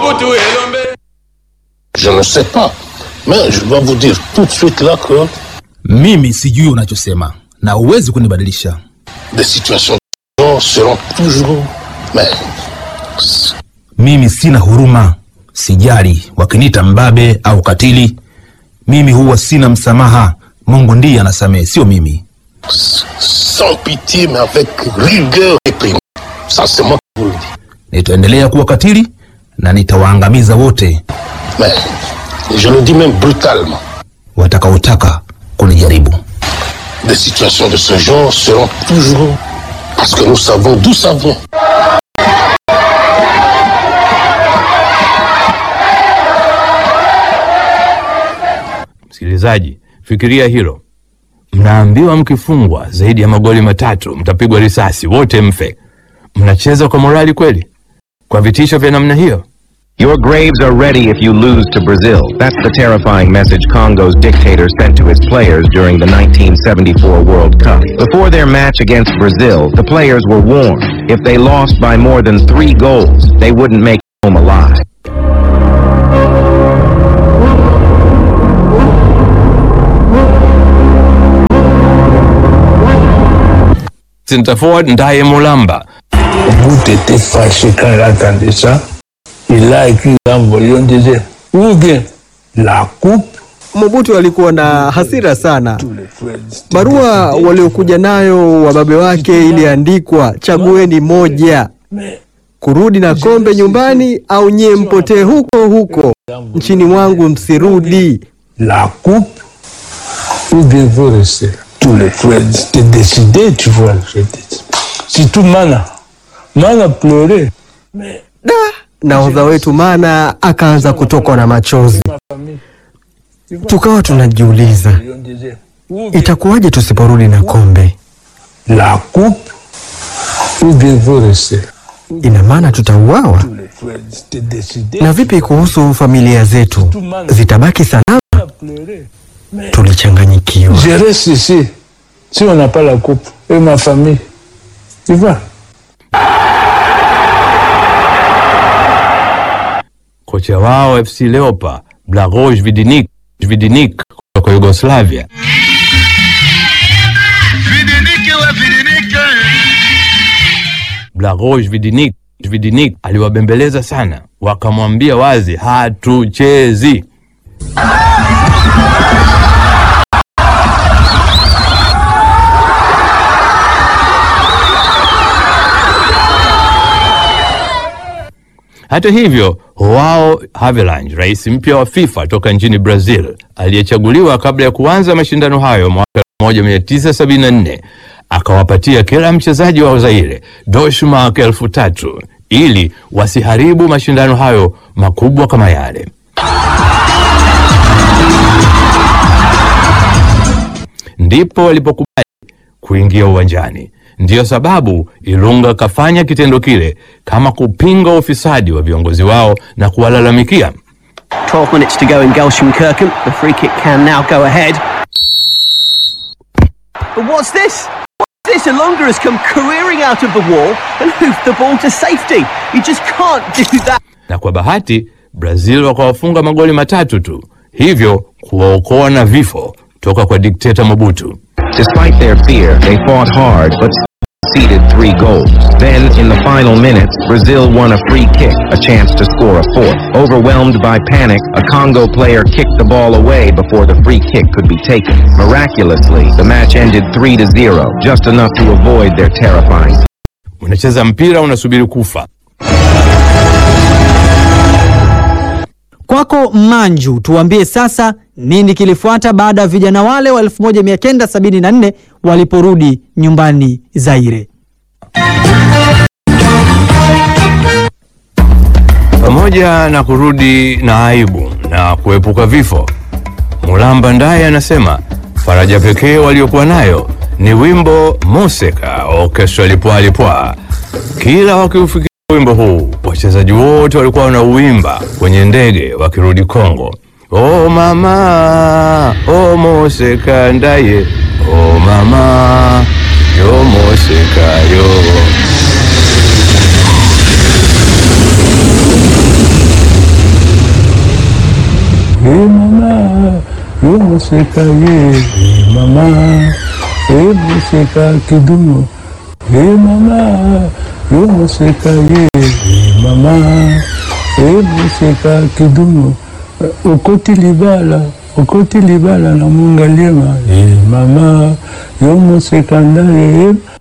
Mobutu Elombe. Je ne sais pas. Mais je dois vous dire tout de suite là que Mimi sijui unachosema na huwezi kunibadilisha. des situations de genre seront toujours. Mais Mimi sina huruma, sijali wakiniita mbabe au katili. Mimi huwa sina msamaha. Mungu ndiye anasamehe, sio mimi. sans pitié, mais avec rigueur réprimée. Ça, c'est moi qui vous le dis. Nitaendelea kuwa katili na nitawaangamiza wote Mais je le dis même brutalement. watakaotaka kunijaribu. Des situations de ce genre seront toujours. Parce que nous savons d'où ça vient. Msikilizaji, fikiria hilo. Mnaambiwa mkifungwa zaidi ya magoli matatu mtapigwa risasi, wote mfe. Mnacheza kwa morali kweli? Kwa vitisho vya namna hiyo? Your graves are ready if you lose to Brazil. That's the terrifying message Congo's dictator sent to his players during the 1974 World Cup. Before their match against Brazil, the players were warned if they lost by more than three goals, they wouldn't make it home alive. Center forward Ndaye Mulamba Mobutu était fâché quand il a entendu ça. Il a écrit un volume, disait, ou bien la coupe, Mobutu alikuwa na hasira sana. tous les frères Barua waliokuja nayo wababe wake iliandikwa, chagueni moja, kurudi na kombe nyumbani au nyie mpotee huko huko nchini mwangu, msirudi. la coupe, ou bien vous restez. Tous les frères étaient décidés, tu vois, je dis. Surtout Mana. Mana pleurait. Da, nahodha wetu Mana akaanza kutokwa na machozi. Ma famille. Tu vois, Tukawa tunajiuliza on disait, ou bien itakuwaje tusiporudi na kombe? la coupe, ou bien vous restez. Ina maana tutauawa? Tous les frères étaient décidés. Na vipi kuhusu familia zetu, zitabaki salama? Mana pleurait. Tulichanganyikiwa. Je reste ici, si on n'a pas la coupe, et ma famille. Tu vois kocha wao FC Leopa Blagoje Vidinik Vidinik kutoka Yugoslavia Blagoje Vidinik Vidinik aliwabembeleza sana, wakamwambia wazi, hatuchezi. Hata hivyo, Joao Havelange, rais mpya wa FIFA toka nchini Brazil, aliyechaguliwa kabla ya kuanza mashindano hayo mwaka 1974 akawapatia kila mchezaji wa Zaire doshmark elfu tatu ili wasiharibu mashindano hayo makubwa kama yale. Ndipo walipokubali kuingia uwanjani. Ndiyo sababu Ilunga kafanya kitendo kile kama kupinga ufisadi wa viongozi wao na kuwalalamikia. 12 minutes to go in Gelsenkirchen. The free kick can now go ahead. But what's this? What's this? Alonga has come careering out of the wall and hoofed the ball to safety. You just can't do that. na kwa bahati Brazil wakawafunga magoli matatu tu, hivyo kuwaokoa na vifo toka kwa dikteta Mobutu. Despite their fear, they fought hard but conceded three goals. Then, in the final minutes, Brazil won a free kick, a chance to score a fourth. Overwhelmed by panic, a Congo player kicked the ball away before the free kick could be taken. Miraculously, the match ended 3 to 0, just enough to avoid their terrifying Unacheza mpira unasubiri kufa. Kwako Manju, tuambie sasa nini kilifuata baada ya vijana wale wa 1974 waliporudi nyumbani Zaire. Pamoja na kurudi na aibu na kuepuka vifo, Mulamba Ndaye anasema faraja pekee waliokuwa nayo ni wimbo Moseka Orchestra Lipwa Lipwa. Kila wakiufikiria wimbo huu, wachezaji wote walikuwa wanauimba kwenye ndege wakirudi Kongo. Oh mama, oh Moseka Ndaye, oh mama, yo Moseka yo. yo moseka ye e mama e moseka kidumu e mama yo moseka ye e mama e moseka kidumu okoti libala okoti libala na mungaliema e mama yo moseka ndaye